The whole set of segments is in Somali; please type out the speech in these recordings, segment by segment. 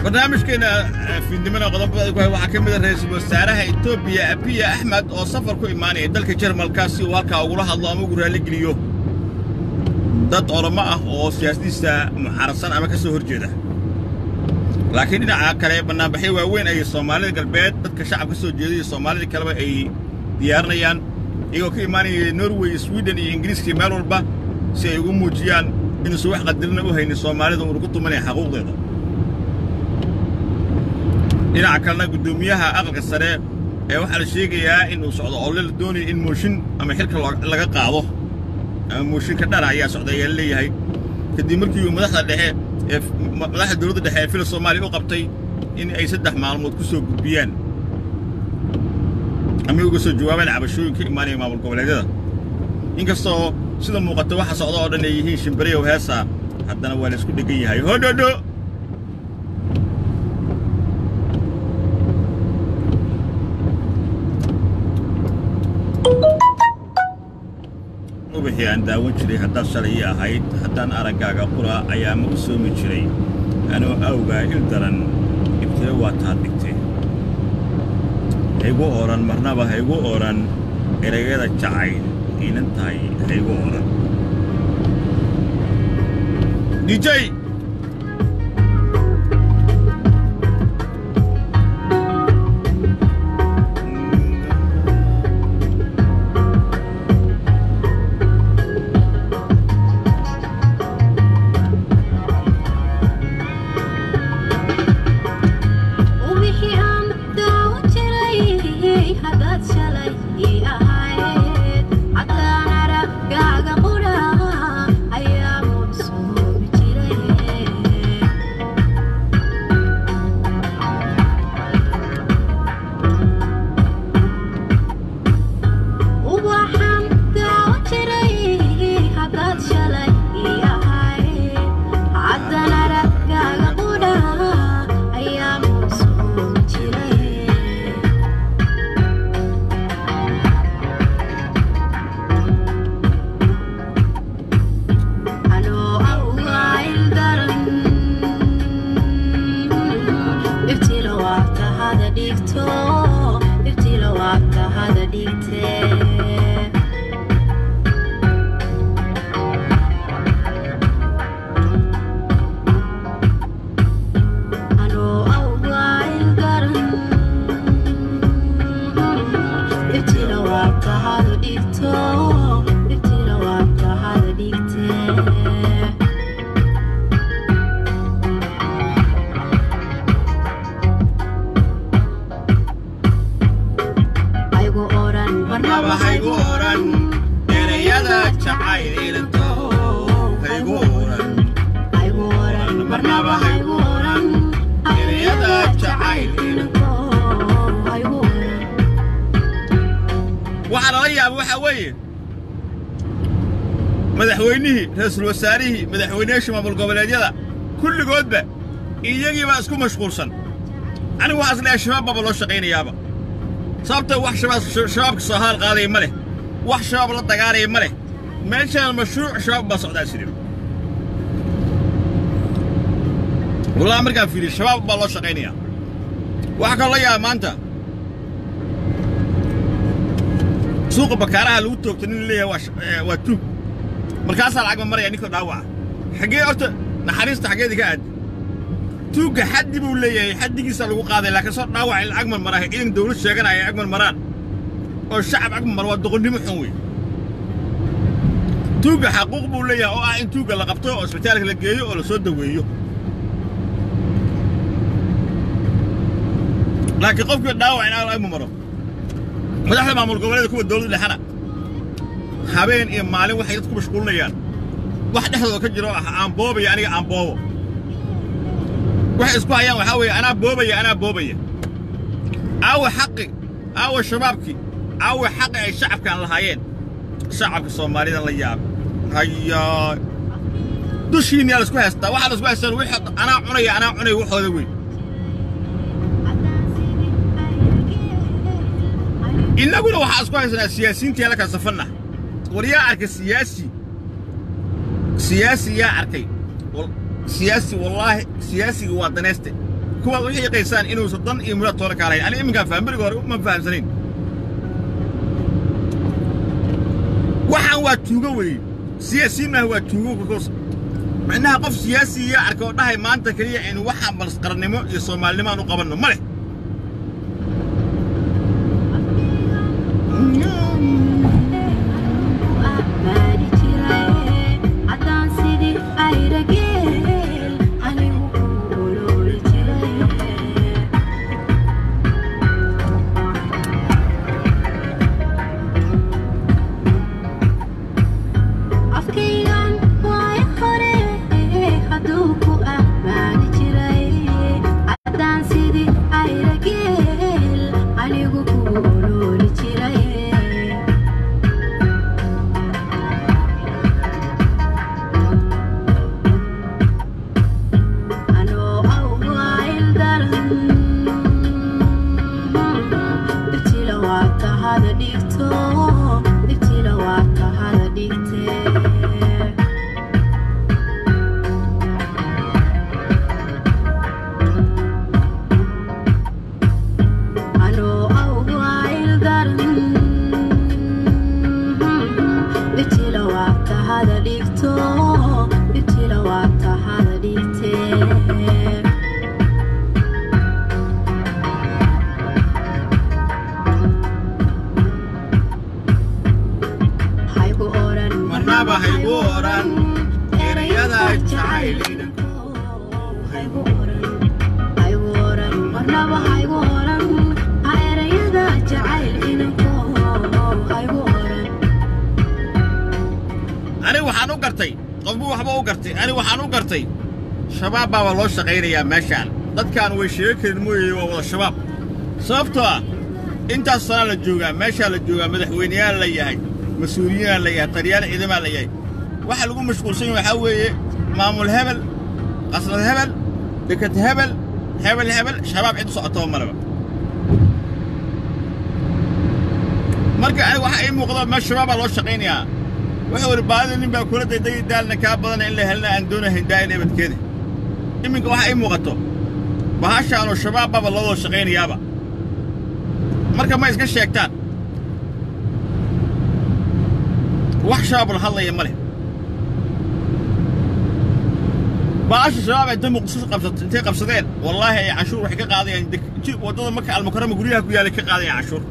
barnaamijkeena fiidnimada qodobada ku hay waxaa ka mid a ra-iisul wasaaraha etoobiya abiya axmed oo safar ku imaanaya dalka jarmalka si uu halkaa ugula hadlo ama ugu raalligeliyo dad oramo ah oo siyaasadiisa muxaarasan ama ka soo hor jeeda laakiin dhinaca kale bannaanbaxyo waaweyn ay soomaalida galbeed dadka shacabka soo jeeda iyo soomaalida kaleba ay diyaarinayaan iyagoo ka imaanaya norway swiden iyo ingiriiska iyo meel walba si ay ugu muujiyaan inuusan wax qadarina u haynin soomaalida uuna ku tumanaya xaquuqdeeda dhinaca kalena guddoomiyaha aqalka sare ee waxaa la sheegayaa inuu socdo oole la doonayo in mooshin ama xilka laga qaado ama mooshinka dhara ayaa socda ayaa leeyahay kadib markii uu madaxda dhexe ee madaxda dowladda dhexe ee fila soomaaliya u qabtay in ay saddex maalmood ku soo gudbiyaan ama uga soo jawaabaan cabashooyin ka imaanaya maamul goboleedyada inkastoo sida muuqata waxa socda oo dhan ay yihiin shimbirayow heesa haddana waa la isku dhegan yahay hodhodho ubixii aan daawan jiray haddaad shalay ii ahayd haddaan araggaaga qura ayaa ma u soomi jiray anoo awgaa il daran ibtilo waa taad dhigtay haygu odhan marnaba haygu odhan erayada jacayl iinan tahay haygu odhan dijay waxaa lala yaaba waxaa weeye madaxweynihii ra-iisul wasaarihii madaxweynayaasha maamul goboleedyada kulligoodba iyagiibaa isku mashquulsan anigu waxaa is leeyahay shabaab baaba loo shaqaynayaaba sababta wax shabaabka soo haal qaadaya ma leh wax shabaab la dagaalaya ma leh meeshaan mashruuc shabaab baa socdaa sidii wallahi markaan fiiriyo shabaab baa loo shaqaynayaa waxaa kaloo la yaaba maanta suuqa bakaaraha lagu toogta nin leeyahay waa tuug markaasaa lacag ma maraya ninkoo dhaawaca xaggee horta naxariista xaggeeda ka aadi tuugga xaddi buu leeyahay xaddigiisa lagu qaaday laakiin soo dhaawac in lacag marmaraayo ciidan dawlad sheeganaya ag marmaraan oo shacab ag marmara waa doqonnimo xun wey tuugga xaquuq buu leeyahay oo ah in tuugga la qabto oo isbitaalka la geeyo oo la soo daweeyo laakiin qofkii dhaawac in ag marmaro madaxda maamul goboleeda kuwa dawladda dhexana habeen iyo maalin waxay dadku mashquulinayaan wax dhexdooda ka jiro ah aan boobaya aniga aan boobo waxay isku hayaan waxaa weeye anaa boobaya anaa boobaya aawa xaqi aawa shabaabkii aawa xaqi ay shacabkaan lahaayeen shacabka soomaalidan la yaab hayaa dushiinyaa laisku haystaa waxaa laisku haystaan wixii anaa cunaya anaa cunaya waxooda weyn innaguna waxaa isku haysanaa siyaasiyiintii la kala safanna war yaa arkay siyaasi siyaasi yaa arkay siyaasi wallaahi siyaasiga waa danayste kuwaad u xiiqaysaan inuusan dan iyo muraad toona kaalahayn ani iminkaan faham beriga hore uma fahamsanayn waxaan waa tuugo weeye siyaasiinnaha waa tuugo kakos micnaha qof siyaasi iyo arka oo dhahay maanta keliya aynu waxaan balsqarannimo iyo soomaalinimo aan u qabanno ma leh ani waxaan u gartay qofbu waxba u gartay ani waxaan u gartay shabaab baaba loo shaqaynayaa meeshaan dadkaan way sheego karin mooyeye waa wada shabaab sababtoo ah intaas sanaa la joogaa meeshaa la joogaa madaxweyneyaal la yahay mas-uuliyiinaa la yahay taliyaal ciidamaa la yahay waxa lagu mashquulsan yahay waxaa weeye maamul hebel qasnad hebel deked hebel hebel hebel shabaab cid u socotaba maleba marka aniga waxaa ii muuqda meel shabaabaa loo shaqaynayaa wuxuu idhi baadida nin baa kula daydagi daalna kaa badana in la helna aan doonahayn daa'in ebadkeeda iminka waxaa ii muuqato bahashaanoo shabaabbaaba loo wada shaqaynayaaba marka ma iska sheegtaan wax shabaab la hadlaya ma leh bahasha shabaab ay dan muqdisho qabsat intay qabsadeen wallaahi ay canshuur waxay ka qaadayaan waddada marka almukarama guryaha ku yaalay ka qaadayaan canshuur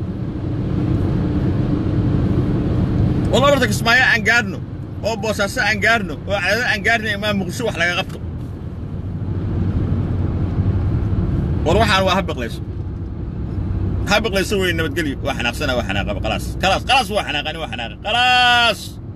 والله برضك اسماعيل عن قارنو او بوساسة عن قارنو او عدد عن قارنو امام مقشو وحلا قبطو وروح على وهبق ليش هبق ليش سوي انه بتقلي واحنا خسنا واحنا خلاص خلاص خلاص واحنا غني واحنا خلاص